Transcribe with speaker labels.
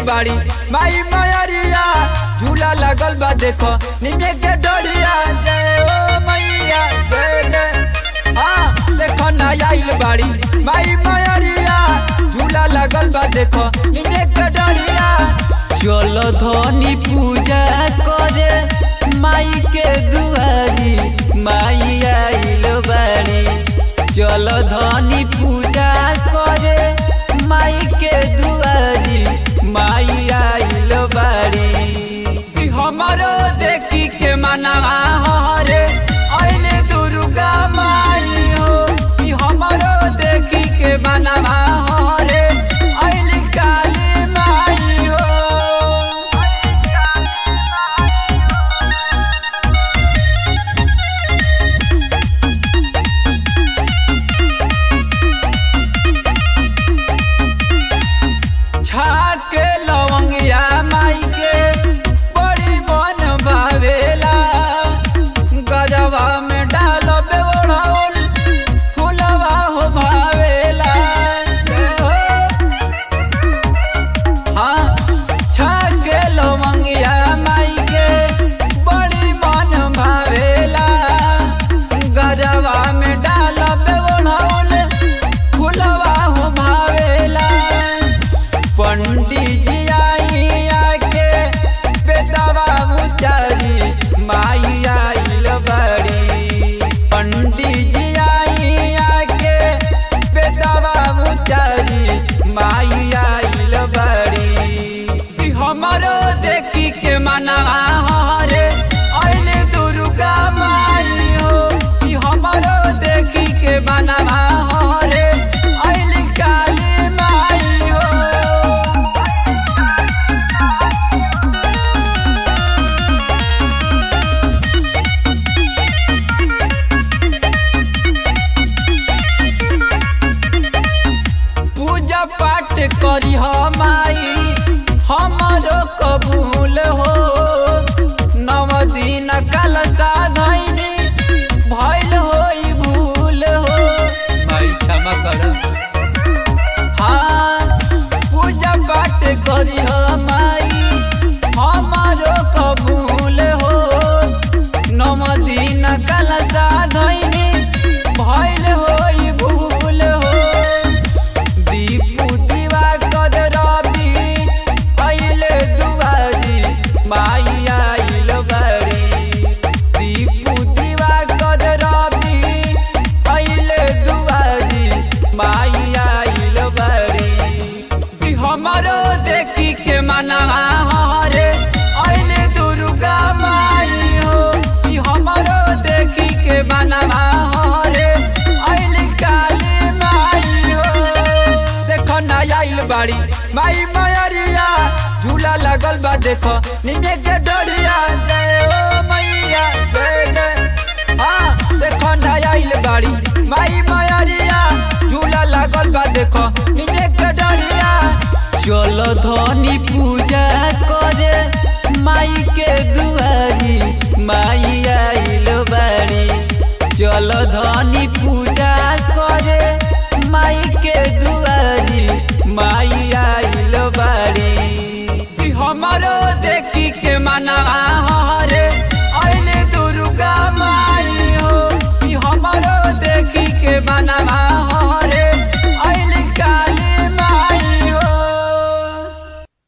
Speaker 1: बाड़ी माई मयरिया झूला लगल बा देखो निमे के डोरिया जय ओ मैया जय जय हाँ देखो ना आइल बाड़ी माई मयरिया झूला लगल बा देखो निमे के डोरिया
Speaker 2: चलो धनी पूजा करे माई के दुआरी माई आइल बाड़ी चलो धनी पूजा करे माई के दुआरी माई आइल बाड़ी
Speaker 1: कि हमारो देखी के मनावा हरे अइले दुर्गा माई हो कि हमारो देखी के मनावा हरे अइले काली माई हो छाके लवंगिया माई के बड़ी मन भावेला गजवा में डाल बेओढ़ौल फुलवा हो भावेला हाँ छाके लवंगिया माई के बड़ी मन भावेला गजवा में डाल बेओढ़ौल फुलवा हो भावेला पंडित जी आई आके बेदवा उचारी माई आइल बड़ी पंडित जी आई आके बेदवा उचारी माई आइल बड़ी कि हमारो देखी के मनावा हरे अइले दुर्गा माई हो कि हमारो देखी के मनावा हरे अइले काली माई हो पूजा पाठ करी माई हमारो कबूल हो नव दिन कल साधनी भइल होई भूल हो
Speaker 2: माई क्षमा कर
Speaker 1: हाँ पूजा पाठ करी माई हमारो कबूल हो नव दिन कल साधनी भइल होई भूल हो दीपू दीवा कद रवि अइले दुआरी माई आइल बड़ी दीपू दीवा कद रवि अइले दुआरी माई आइल बड़ी कि हमारो देखी के मनावा हरे अइले दुर्गा माई हो कि हमारो देखी के मनावा हरे अइले काली माई हो देखो ना आइल बाड़ी माई मयरिया झूला लगल बा देखो निमे के डोरिया जय ओ मैया जय जय हाँ देखो ना आइल बाड़ी माई मयरिया झूला लगल बा देखो निमे के डोरिया
Speaker 2: चलो धनी पूजा करे माई के दुआरी माई आइल बाड़ी चलो धनी पूजा करे माई के दुआरी माई आइल बाड़ी
Speaker 1: कि हमारो देखी के मनावा